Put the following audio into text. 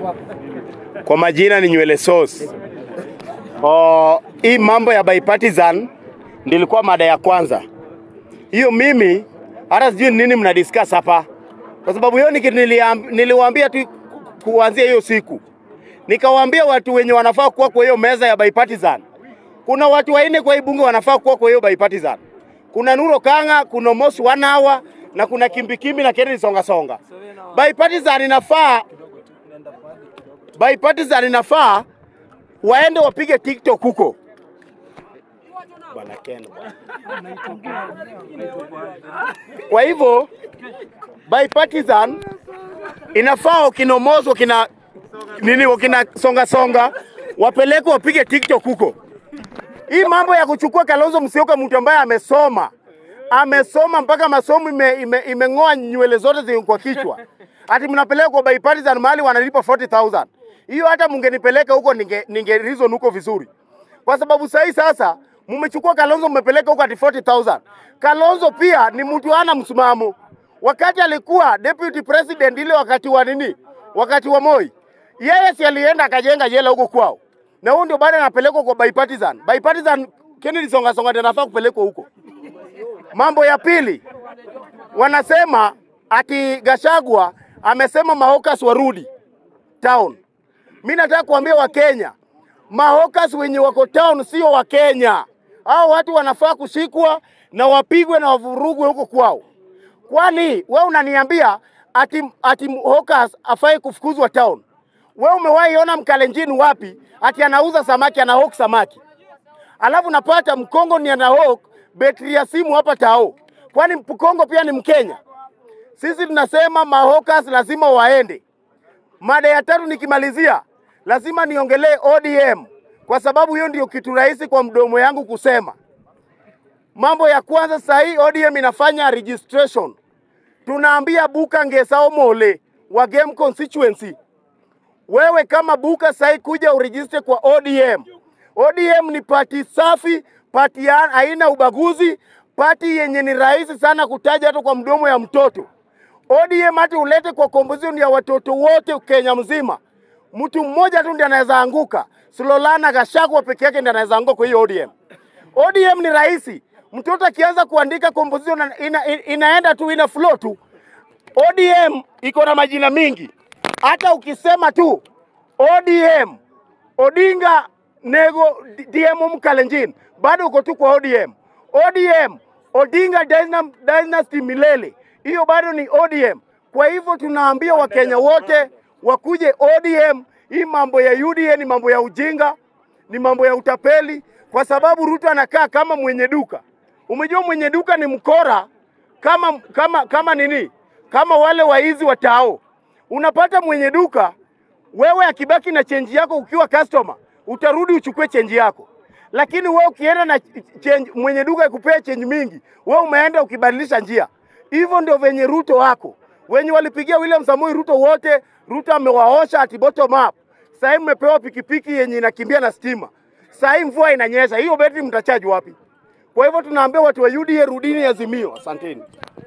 Kwa majina ni nywele sauce. Oh, hii mambo ya bipartisan ndilikuwa mada ya kwanza. Hiyo mimi hata sijui ni nini mna discuss hapa, kwa sababu hiyo niki- niliam- niliwaambia tu ku- kuanzia hiyo siku, nikawaambia watu wenye wanafaa kuwa kwa hiyo meza ya bipartisan. Kuna watu wanne kwa hii bunge wanafaa kuwa kwa hiyo bipartisan. Kuna Nuro Kanga, kuna Mos Wanawa na kuna Kimbikimbi na Kennedy Songa Songa. Bipartisan inafaa bipartisan inafaa waende wapige TikTok huko. Bwana Ken. bwana. Kwa hivyo bipartisan inafaa wakinomozo wakina nini wakina songa songa wapeleke wapige TikTok huko. Hii mambo ya kuchukua Kalonzo Musyoka, mtu ambaye amesoma amesoma mpaka masomo ime, ime, imeng'oa nywele zote ziko kwa kichwa, ati mnapeleka kwa bipartisan mahali wanalipa 40000 hiyo hata mungenipeleka huko ninge, ninge reason huko vizuri, kwa sababu sahi sasa mmechukua Kalonzo mmepeleka huko ati 40000 Kalonzo pia ni mtu hana msimamo. Wakati alikuwa deputy president ile wakati wa nini, wakati wa Moi, yeye si alienda akajenga jela huko kwao, na huyo ndio bado anapelekwa kwa bipartisan. Bipartisan Kennedy Songa Songa ndiye anafaa kupelekwa huko. Mambo ya pili, wanasema ati Gashagwa amesema mahokas warudi town. Mi nataka kuambia Wakenya, mahokas wenye wako town sio Wakenya. Hao watu wanafaa kushikwa na wapigwe na wavurugwe huko kwao. Kwani we unaniambia ati, ati hokas afai kufukuzwa town? We umewahi ona mkalenjini wapi ati anauza samaki anahok samaki alafu napata mkongo ni anahok betri ya simu hapa tao? Kwani mkongo pia ni Mkenya? Sisi tunasema mahokas lazima waende. Mada ya tatu nikimalizia, lazima niongelee ODM kwa sababu hiyo ndio kitu rahisi kwa mdomo yangu kusema. Mambo ya kwanza sasa hii ODM inafanya registration. Tunaambia Buka Ngesa Omole wa Game constituency, wewe kama Buka sasa kuja uregister kwa ODM. ODM ni pati safi, pati ya haina ubaguzi, pati yenye ni rahisi sana kutaja hata kwa mdomo ya mtoto. ODM hata ulete kwa composition ya watoto wote Kenya mzima, mtu mmoja tu ndiye anaweza anguka. Slolana Gachagua peke yake ndiye anaweza anguka kwa hiyo ODM. ODM ni rahisi, mtoto akianza kuandika composition ina, ina, inaenda tu ina flow tu. ODM iko na majina mingi, hata ukisema tu ODM Odinga Nego DM Mkalenjin, bado uko tu kwa ODM. ODM Odinga Dynam- Dynasty milele, hiyo bado ni ODM. Kwa hivyo tunaambia Wakenya wote wakuje ODM. Hii mambo ya UDA ni mambo ya ujinga, ni mambo ya utapeli, kwa sababu Ruto anakaa kama mwenye duka. Umejua mwenye duka ni mkora kama kama kama nini, kama wale waizi wa tao. Unapata mwenye duka wewe akibaki na chenji yako ukiwa customer, utarudi uchukue chenji yako, lakini wewe ukienda na change, mwenye duka ikupea chenji mingi, wewe umeenda ukibadilisha njia. Hivyo ndio venye Ruto wako wenye walipigia William Samoei Ruto wote, Ruto amewaosha ati bottom up. Sasa mmepewa pikipiki yenye inakimbia na stima, sasa hii mvua inanyesha, hiyo betri mtachaji wapi? Kwa hivyo tunaambia watu wa UDA, rudini Azimio. Asanteni.